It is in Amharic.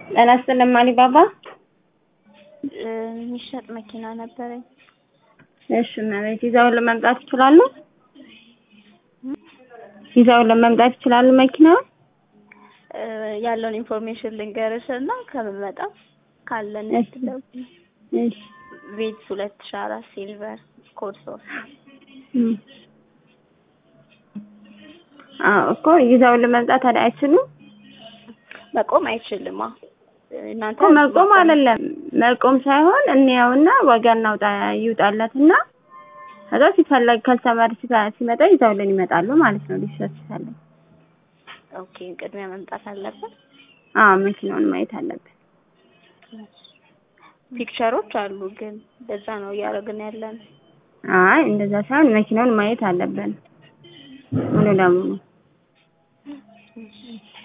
ጤና ይስጥልኝ አሊባባ። የሚሸጥ መኪና ነበረኝ። እሺ እመቤት ይዘውን ለመምጣት ይችላሉ? ይዘውን ለመምጣት ይችላሉ መኪናውን? ያለውን ኢንፎርሜሽን ልንገርሽ እና ከምመጣ ካለን እሺ። እሺ ቤት ሁለት ሺህ አራት ሲልቨር ኮድ ሶስት እም። አዎ እኮ ይዘውን ለመምጣት ታዲያ አይችሉም? መቆም አይችልም። አዎ እናንተ እኮ መቆም አይደለም መቆም ሳይሆን እንየውና ዋጋ እናውጣ ይውጣለትና ከዛ ሲፈለግ ከስተመር ሲፈ- ሲመጣ ይዘውልን ይመጣሉ ማለት ነው። ሊሸጥ ሲፈልግ ኦኬ፣ ቅድሚያ መምጣት አለበት። አዎ መኪናውን ማየት አለብን። ፒክቸሮች አሉ፣ ግን በዛ ነው እያደረግን ያለን። አይ እንደዛ ሳይሆን መኪናውን ማየት አለብን ሙሉ ለሙሉ